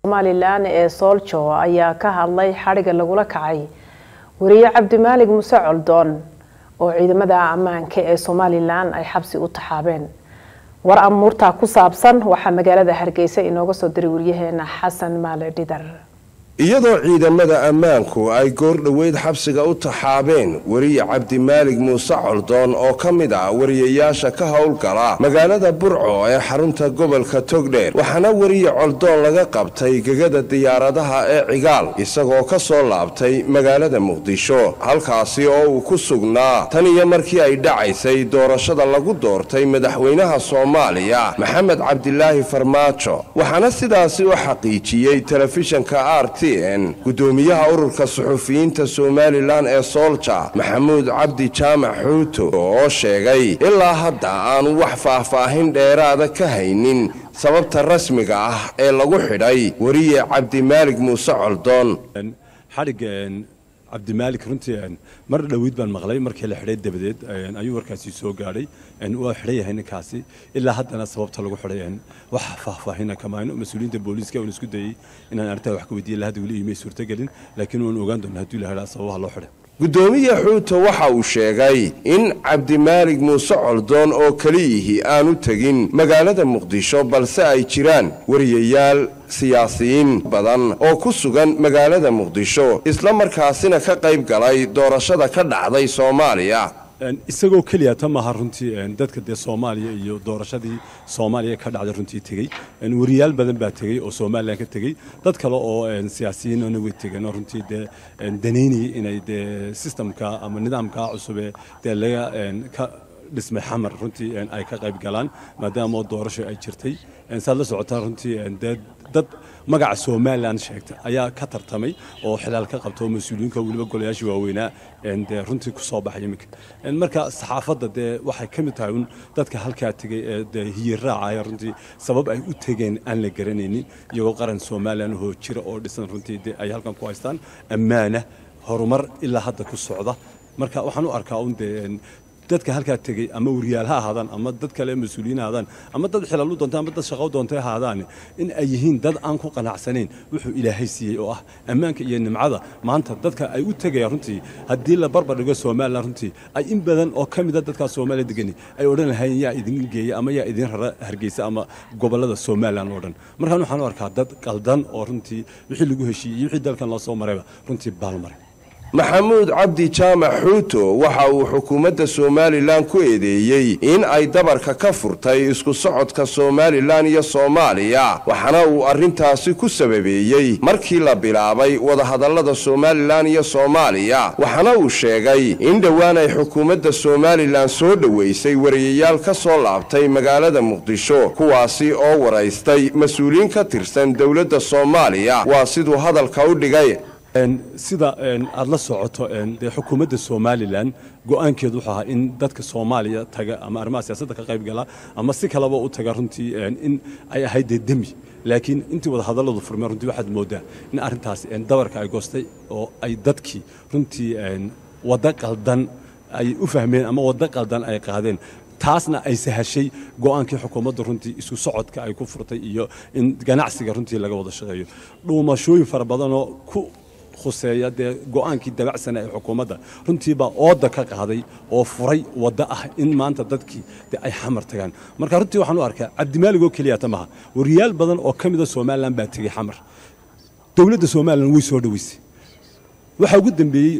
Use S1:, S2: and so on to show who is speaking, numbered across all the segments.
S1: somalilan ee sooljo ayaa ka hadlay xadhiga lagula kacay wariye cabdimaalig muse coldoon oo ciidamada ammaanka ee somalilan ay xabsi u taxaabeen war amuurtaa ku saabsan waxaa magaalada hargeysa inooga soo diray wariyaheena xasan maale dhidar
S2: iyadoo ciidamada ammaanku ay goor dhoweyd xabsiga u taxaabeen weriye cabdimaalig muuse coldoon oo ka mid ah wariyayaasha ka howlgala magaalada burco ee xarunta gobolka togdheer waxaana weriye coldoon laga qabtay gegada diyaaradaha ee cigaal isagoo ka soo laabtay magaalada muqdisho halkaasi oo uu ku sugnaa tan iyo markii ay dhacaysay doorashada lagu doortay madaxweynaha soomaaliya maxamed cabdilaahi farmaajo waxaana sidaasi u xaqiijiyey telefishanka rt gudoomiyaha ururka suxufiyiinta somalilan ee soolja maxamuud cabdi jaamac xuuto oo sheegay ilaa hadda aanu wax faahfaahin dheeraada ka haynin sababta rasmiga ah ee lagu xidhay weriye cabdimaalig muuse coldoon
S3: xadhigga cabdimaalik runtii mar dhoweyd baan maqlay markii la xidhay dabadeed ayuu warkaasi soo gaadhay waa xidhan yahay ninkaasi ilaa haddana sababta lagu xidhay wax faahfaahina kamayno mas-uuliyiinta booliiska waan isku dayey inaan arrintaa wax ka weydiiya lahadda weli imay suurtagelin laakiin waan ogaan doonaa hadduu la helaa sababaha loo xidhay
S2: gudoomiye xuuto waxa uu sheegay in cabdimaalig muuse coldoon oo keliyihii aanu tegin magaalada muqdisho balse ay jiraan wariyayaal siyaasiyiin badan oo ku sugan magaalada muqdisho isla markaasina ka qayb galay doorashada ka dhacday soomaaliya
S3: isagoo keliya ta maaha runtii dadka dee soomaaliya iyo doorashadii soomaaliya ka dhacday runtii tegey wariyaal badan baa tegey oo somalilan ka tegey dad kale oo siyaasiyiinna way tegeen oo runtii dee danaynayay inay dee sistamka ama nidaamka cusubee dee laga ka dhismay xamar runtii ay ka qayb galaan maadaama doorasho ay jirtay saad la socotaa runtii dee dad magaca somalilan sheegta ayaa ka tartamay oo xilaal ka qabta oo mas-uuliyiinka weliba golayaashii waaweynaa dee runtii ku soo baxay iminka marka saxaafadda dee waxay ka mid tahay un dadka halkaa tegay ee dee hiyiraacaya runtii sabab ay u tegeen aan la garanaynin iyagoo qaran somalilan hoo jira oo dhisan runtii dee ay halkan ku haystaan ammaana horumar ilaa hadda ku socda marka waxaan u arkaa un dee dadka halkaa tegey ama wariyaal ha ahaadaan ama dad kale mas-uuliyiin ha ahaadaan ama dad xilaal u doonta ama dad shaqo u doontay ha ahaadaan in ay yihiin dad aan ku qanacsanayn wuxuu ilaahay siiyey oo ah ammaanka iyo nimcada maanta dadka ay u tegayaan runtii haddii la barbar dhigo somalilan runtii ay in badan oo ka mida dadkaa soomaaliya degani ay odhan lahayn yaa idin geeya ama yaa idin rara hargeysa ama gobollada somalilan oo dhan markaan waxaan u arkaa dad qaldan oo runtii wixii lagu heshiiyey iyo wixii dalkan loo soo marayba runtii baalmaray
S2: maxamuud cabdi jaamac xuuto waxa uu xukuumadda somalilan ku eedeeyey in ay dabarka ka furtay isku socodka somalilan iyo soomaaliya waxaana uu arrintaasi ku sababeeyey markii la bilaabay wadahadallada somalilan iyo soomaaliya waxaana uu sheegay in dhowaan ay xukuumadda somalilan soo dhoweysay wariyayaal ka soo laabtay magaalada muqdisho kuwaasi oo waraystay mas-uuliyiin ka tirsan dowladda soomaaliya waa siduu hadalka u dhigay
S3: sida aad la socoto dee xukuumadda somalilan go-aankeedu wuxuu ahaa in dadka soomaaliya taga ama arrimaha siyaasadda ka qayb gala ama si kaleba u taga runtii in ay ahayd dee demi laakiin intii wadahadalladu furmeen runtii waxaad moodaa in arrintaasi dabarka ay goostay oo ay dadkii runtii waddo qaldan ay u fahmeen ama waddo qaldan ay qaadeen taasna ay sahashay go-aankii xukuumadda runtii isku socodka ay ku furtay iyo in ganacsiga runtii laga wada shaqeeyo dhuumashooyin fara badanoo ku khuseeya dee go-aankii dabacsana ee xukuumadda runtiibaa ooda ka qaaday oo furay waddo ah in maanta dadkii de ay xamar tagaan marka runtii waxaan u arkaa cabdimaalig oo keliyata maha wariyaal badan oo ka mida somalilan baa tegey xamar dowladda somalilan way soo dhoweysay waxaa ugu dambeeyey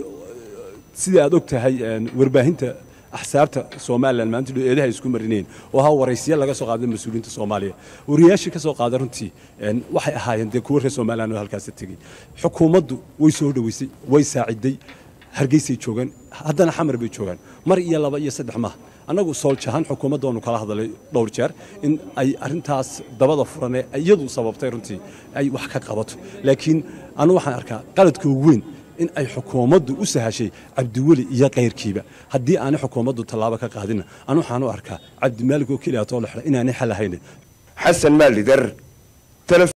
S3: sidai aad og tahay warbaahinta axsaabta somalilan maanta eedaha isku marinayeen oo ahaa waraysiya laga soo qaaday mas-uuliyiinta soomaaliya wariyaashii ka soo qaaday runtii waxay ahaayeen dee kuwa reer somalilan oo halkaasi tegey xukuumaddu way soo dhoweysay way saaciday hargeysay joogaan haddana xamar bay joogaan mar iyo laba iyo saddex maaha annagu sooljahaan xukuumadda waanu kala hadalay dhowr jeer in ay arrintaas dabada furanee iyadu sababtay runtii ay wax ka qabato laakiin anu waxaan arkaa qaladka ugu weyn in ay xukuumaddu u sahashay cabdiweli iyo kayrkiiba haddii aanay xukuumaddu tallaabo ka qaadinna anu waxaan u arkaa cabdimaalig oo keliya too la xidha inaanay xal ahayn
S2: xasan maalidar